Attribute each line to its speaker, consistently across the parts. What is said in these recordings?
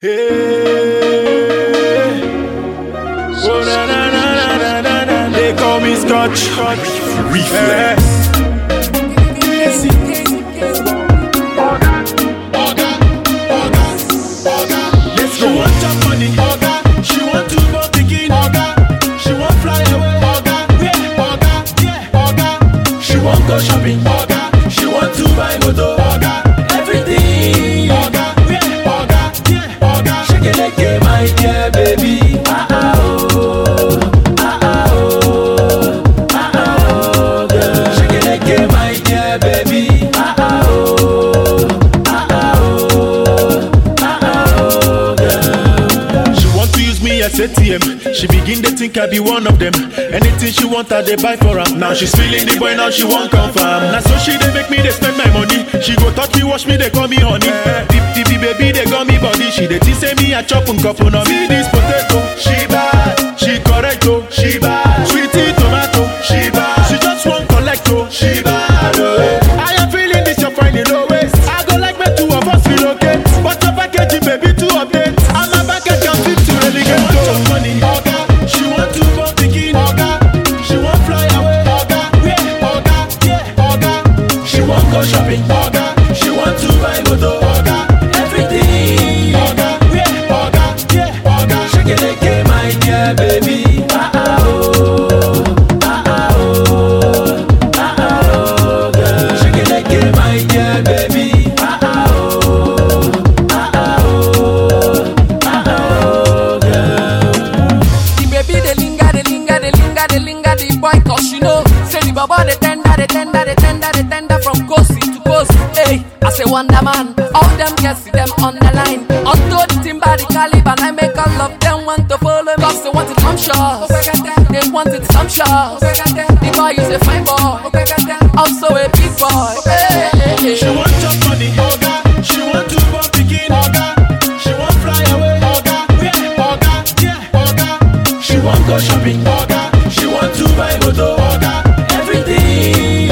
Speaker 1: Hey. Oh, na, na, na, na, na, na, na. They call me Scotch.
Speaker 2: Reflex.
Speaker 1: Let's go. She want chop money. She want to go pikin. She want fly away. Yeah, yeah. She want go shopping. She want to buy motor. Everything. Yeah, yeah. Shake it like a my dear baby. Ah ah oh. Ah ah oh. Ah ah oh, girl. Shake it like a my dear baby. Ah ah oh. Ah ah oh. Ah ah oh, girl. She want to use me as ATM. She begin to think I be one of them. Anything she want, I they buy for her. Now she's feeling the boy, now she want confirm. Now so she they make me they spend my money. She go touch me, wash me, they call me honey. Deep deep baby, they got me body. She they think say me a chop and cup on me this potato. She bad, she correct oh. She bad, sweetie tomato. She bad, she just want collect oh. She bad oh. I am feeling this, you're finding no waste. I go like me two of us relocate. But your package, baby, to update. I'm a package, I'm fit to relegate. She want money, she want to go picking, she want fly away, yeah, yeah, she want go shopping, she want to buy motor, everything, yeah, yeah, shake it like a my dear baby, ah ah oh, ah ah oh, ah ah oh, girl, shake it like a my dear baby, ah ah oh, ah ah oh, ah ah oh, girl.
Speaker 3: The baby they linger, they linger, they linger, they linger. The boy cause you know, say the baba they tender, they tender, they tender, they tender from coast to coast. Hey, I say wonder man, all them girls see them on the line. Onto the timber, the caliber, and I make all of them want to follow me. Cause they want it some shots, they want it some shots. The boy is a fine boy, also a big boy. Hey, hey, hey.
Speaker 1: She want chop money, she want to go pikin, she want fly away, yeah, she want go shopping, she want to buy motor, everything,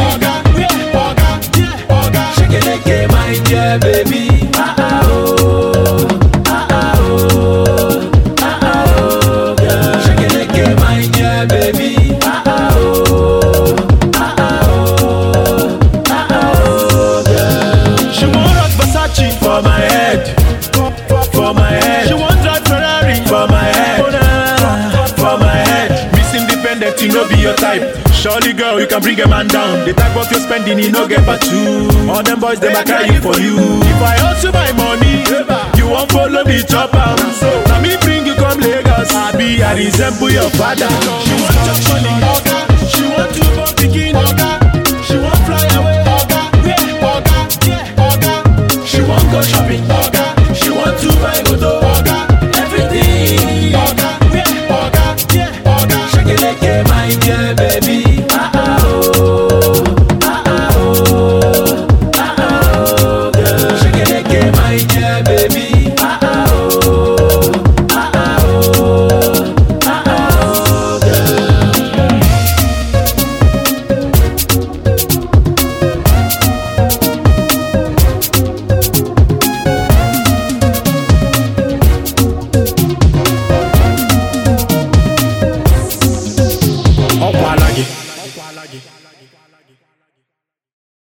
Speaker 1: yeah, shake it like a my dear baby, ah ah oh, ah ah oh, ah ah oh, girl, shake it like a my dear baby, ah ah oh, ah ah oh, ah ah oh, girl. She want rock Versace for my head, for my head. She want drive Ferrari for my head, for my head. Miss Independent, you know be your type. Surely, girl, you can bring a man down. The type of your spending, you no get back to. All them boys, they might cry for you. If I also my money, you won't follow me chop am. Now me bring you come Lagos. I be, I resemble your father. She want chop money, she want to go pikin, she want fly away, yeah, she want go shopping,